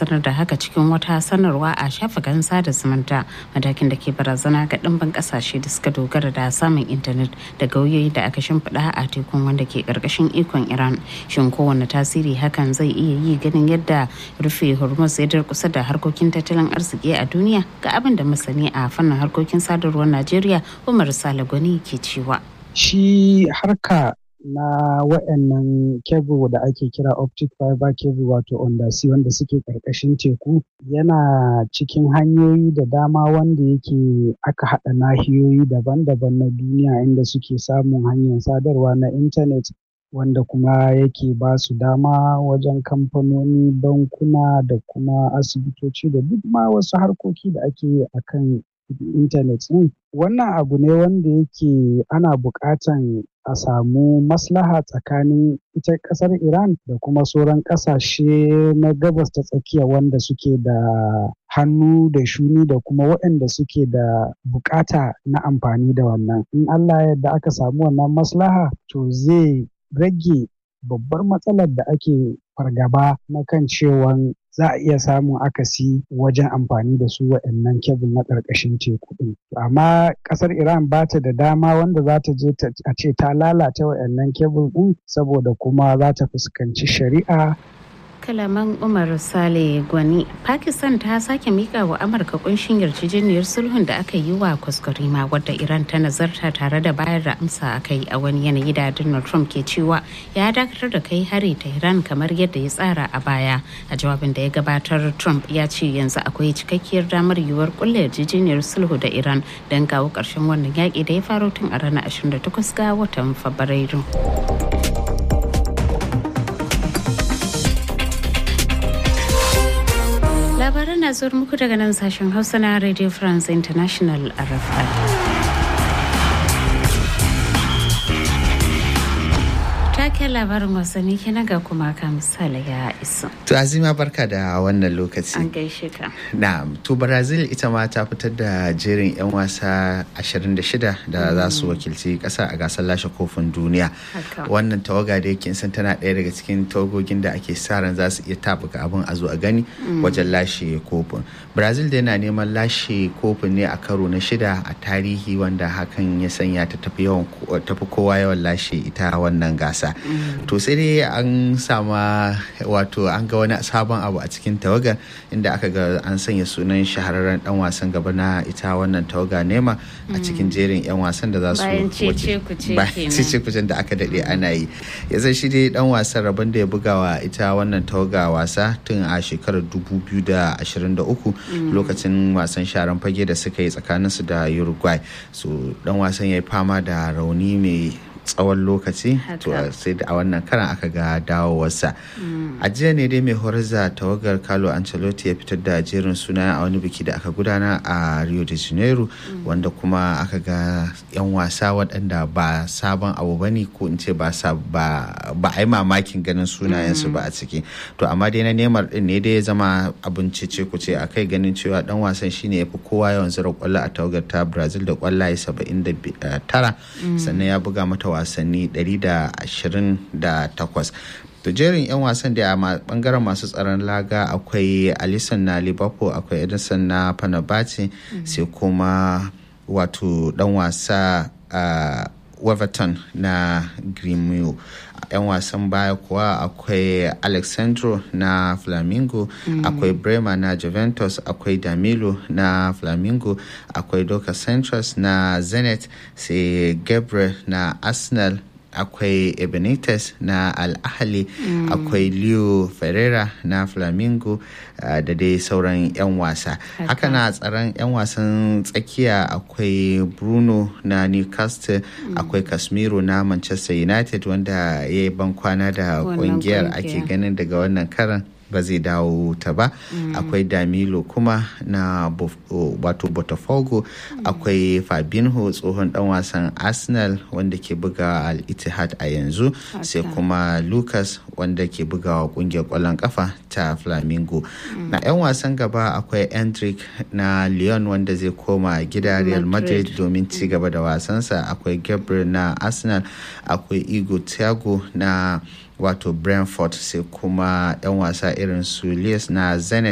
sanar da haka cikin wata sanarwa a shafukan sada zumunta matakin da ke barazana ga ɗimbin ƙasashe da suka dogara da samun intanet da gauyoyi da aka shimfiɗa a tekun wanda ke ƙarƙashin ikon iran shin kowane tasiri hakan zai iya yi ganin yadda rufe hormuz ya kusa da harkokin tattalin arziki a duniya ga abin da masani a fannin harkokin sadarwar najeriya umar sale gwani ke cewa shi harka na wayannan kebul da ake kira optic fiber cable wato undersea wanda suke ƙarƙashin teku yana cikin hanyoyi da dama wanda yake aka haɗa nahiyoyi daban-daban na duniya inda suke samun hanyar sadarwa na intanet wanda kuma yake ba su dama wajen kamfanoni bankuna da kuma asibitoci da duk ma wasu harkoki da ake yi a kan intanet ɗin wannan abu ne wanda yake ana buƙatan a samu maslaha tsakanin ita ƙasar iran da kuma sauran ƙasashe na gabas ta tsakiya wanda suke da hannu da shuni da kuma waɗanda suke da buƙata na amfani da wannan in allah yadda aka samu wannan maslaha to zai rage babbar matsalar da ake fargaba na kan cewan za a iya samun akasi wajen amfani da su waɗannan kebul na ƙarƙashin teku ɗin. Amma ƙasar Iran ba ta da dama wanda za ta je a ce ta lalata waɗannan kebul ɗin saboda kuma za ta fuskanci shari'a kalaman umar sale gwani pakistan ta sake mika wa amurka kunshin yarjejeniyar sulhun da aka yi wa kwaskwarima wadda iran ta nazarta tare da bayar da amsa a kai a wani yanayi da donald trump ke cewa ya dakatar da kai hari ta iran kamar yadda ya tsara a baya a jawabin da ya gabatar trump ya ce yanzu akwai cikakkiyar damar yiwuwar kulle yarjejeniyar sulhu da iran don kawo ƙarshen wannan yaƙi da ya faro tun a ranar 28 ga watan fabrairu. labaran na zuwa muku daga nan sashen hausa na radio france international rfi taken labarin wasanni kenan ga kuma ka misali ya isa To Azima barka da wannan lokaci. an gaishe ka Na'am, to Brazil ita ma ta fitar da jerin 'yan wasa 26 da za su wakilci ƙasa a gasar lashe kofin duniya. Haka. Wannan tawaga da yake san tana ɗaya daga cikin tawagogin da ake sa ran za su iya tabuka abin a zo a gani wajen lashe kofin. Brazil da yana neman lashe kofin ne a karo na shida a tarihi wanda hakan ya sanya ta tafi yawan tafi kowa yawan lashe ita wannan gasa. To sai dai an sama wato an ga wani sabon abu a cikin tawagar inda aka ga an sanya sunan shahararren dan wasan gaba na ita wannan tawaga nema a cikin jerin 'yan wasan da za su Bayan wace- cece-kuce bayan kenan. cece-kucen da aka daɗe ana yi ya zai shi dai dan wasan rabon da ya buga wa ita wannan tawaga wasa tun a shekarar 2023 lokacin wasan sharan fage da suka yi tsakaninsu da uruguay so dan wasan ya yi fama da rauni mai tsawon lokaci to Haka. sai da a wannan karan aka ga dawowarsa a jiya ne dai mai horar da tawagar carlo ancelotti ya fitar da jerin suna a wani biki da aka gudana a rio de janeiro wanda kuma aka ga 'yan wasa waɗanda ba sabon abu ba ne ko in ce ba sa- ba ba a yi mamakin ganin sunayensu ba a ciki to amma dai na neymar din ne dai ya zama abin cece ku ce a kai ganin cewa dan wasan shine ya fi kowa yawan zira kwallo a tawagar ta brazil da kwallaye 79 sannan ya buga mata wasanni 128 to jerin 'yan wasan da a ma- bangaren masu tsaron laga akwai alisson na liverpool akwai edison na panabati sai kuma wato dan wasa a Weverton na Gremio. 'yan wasan baya kuwa akwai Alexandro na Flamingo, akwai Bremer na Juventus, akwai Damilo na Flamingo, akwai Doka Centros na Zenit, sai Gabriel na Arsenal, akwai Ebenitez na Al Ahly, akwai Leo Ferreira na Flamingo uh, da dai sauran 'yan wasa. Haka na tsaron 'yan wasan tsakiya akwai Bruno na Newcastle, akwai Casemiro na Manchester United wanda ya yi bankwana da Wannan kungiyar kungiya. ake ganin daga wannan karan ba zai dawo ta ba akwai damilo kuma na Bof- o, wato botafogo akwai fabinho tsohon dan wasan arsenal wanda ke buga al ittihad a yanzu sai kuma lucas wanda ke bugawa kungiyar kwallon kafa ta flamingo na 'yan wasan gaba akwai endrick na lyon wanda zai koma gida real madrid Madrid. domin ci gaba da wasansa akwai gabriel na arsenal akwai igo thiago na wato brentford sai kuma 'yan wasa irin su Lies na zenit